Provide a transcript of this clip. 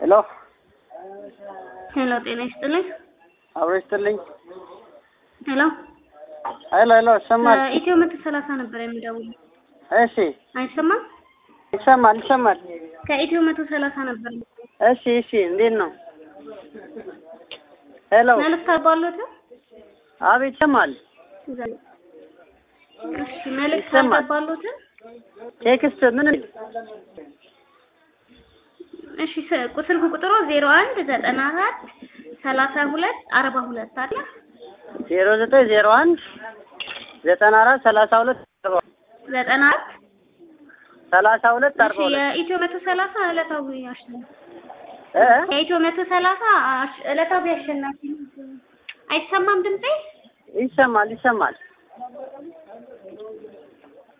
ሄሎ ሄሎ፣ ጤና ይስጥልኝ። አብሮ ይስጥልኝ። ሄሎ፣ ሄሎ ሄሎ ይሰማል? ኢትዮ መቶ ሰላሳ ነበር የሚደውለው። እሺ አይሰማም? ይሰማል ይሰማል። ከኢትዮ መቶ ሰላሳ ነበር። እሺ እሺ እንዴት ነው? ሄሎ መልዕክት አባሎት? አቤት ይሰማል። እሺ፣ መልዕክት ይሰማል። አባሎት? ቴክስት ምን እሺ፣ ስ- ስልክ ቁጥሩ ዜሮ አንድ ዘጠና አራት ሰላሳ ሁለት አርባ ሁለት አለ። ዜሮ ዘጠኝ ዜሮ አንድ ዘጠና አራት ሰላሳ ሁለት አርባ ዘጠና አራት ሰላሳ ሁለት እሺ፣ አርባ ሁለት የኢትዮ መቶ ሰላሳ ዕለታዊ አሸናፊ እ የኢትዮ መቶ ሰላሳ አሽ- ዕለታዊ አሸናፊ ነው። አይሰማም ድምጼ? ይሰማል ይሰማል።